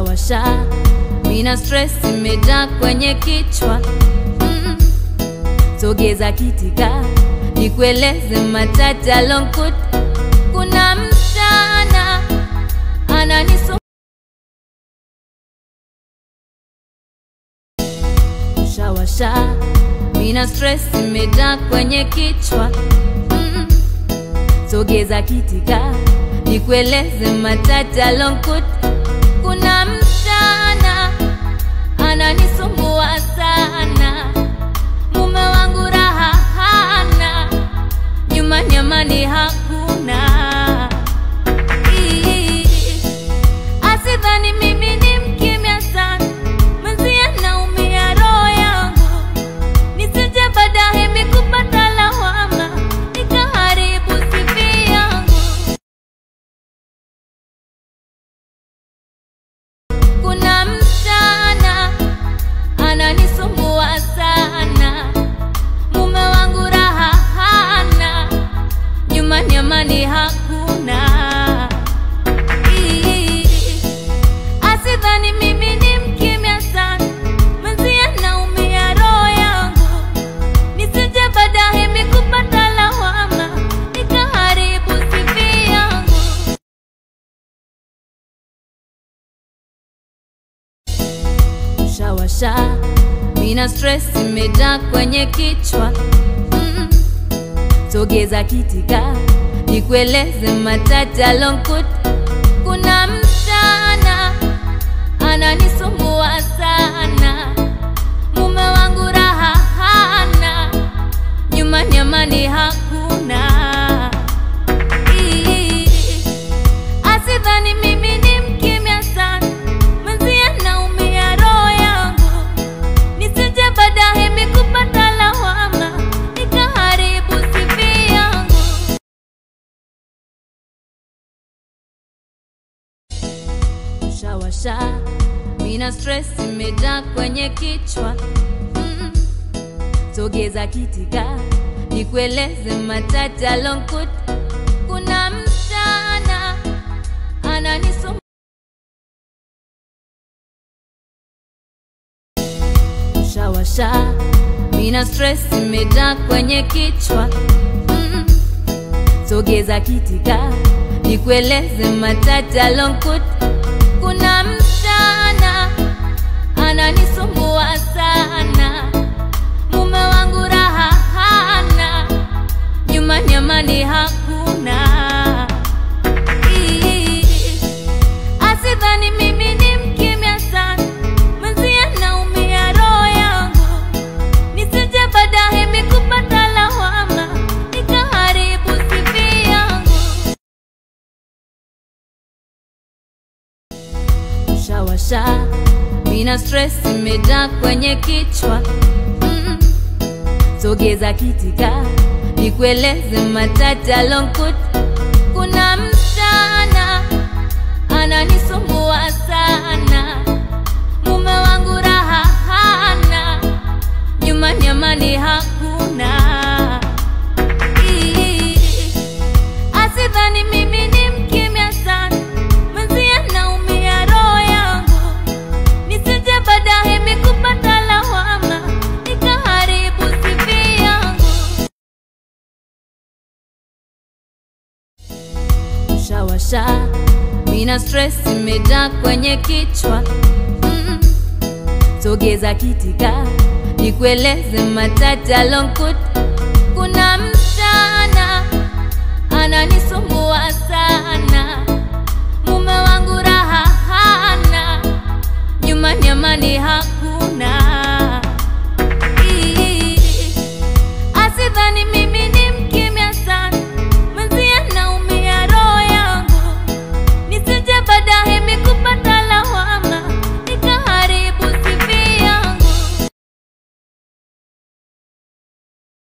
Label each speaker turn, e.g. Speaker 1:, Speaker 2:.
Speaker 1: shawasha, mina stress imejaa kwenye kichwa mm. Sogeza kitika nikueleze machache alonkuta. Kuna msichana ananisu shawasha, mina stress imejaa kwenye kichwa mm. Sogeza kitika nikueleze machache alonkuta. Kuna msichana ananisumbua sana, mume wangu raha hana, nyumbani amani hakuna. Ii, Asidhani mimi ni mkimya sana, mwenzie naumia roho yangu, nisije baadaye mikupata lawama, nikaharibu sifi yangu. Kuna msichana ananisumbua sana, mume wangu raha hana, nyumbani amani hakuna. Ii, Asidhani mimi ni mkimya sana, mwenzie naumia roho yangu, nisije baadaye mikupata lawama, nikaharibu sifi yangu. shawasha, mina stress imejaa kwenye kichwa mm. Sogeza kitika nikueleze machache alonkuta. Kuna msichana ananisumbua sana, mume wangu raha hana, nyumbani amani hakuna. Ii, Asidhani mimi ni mkimya sana, mwenzie naumia roho yangu, nisije baadaye mikupata lawama, nikaharibu sifi yangu. Shawasha, mina stress imejaa kwenye kichwa mm. Sogeza kitika nikueleze machache alonkuta. Kuna msichana ananisumbua shawasha, mina stress imejaa kwenye kichwa mm. Sogeza kitika nikueleze machache alonkuta. Kuna msichana ananisumbua sana, mume wangu raha hana, nyumbani amani hakuna. Ii, Asidhani mimi ni mkimya sana, mwenzie naumia roho yangu, nisije baadaye mikupata lawama, nikaharibu sifi yangu. shawasha, mina stress imejaa kwenye kichwa mm. Sogeza kitika nikueleze machache alonkuta. Kuna msichana ananisumbua sana, mume wangu raha hana, nyumbani amani hakuna. Ii, Asidhani mimi ni mkimya sana, mwenzie naumia roho yangu, nisije baadaye mikupata lawama, nikaharibu sifi yangu. Shawasha, mina stress imejaa kwenye kichwa mm. Sogeza kitika nikueleze machache alonkuta. Kuna msichana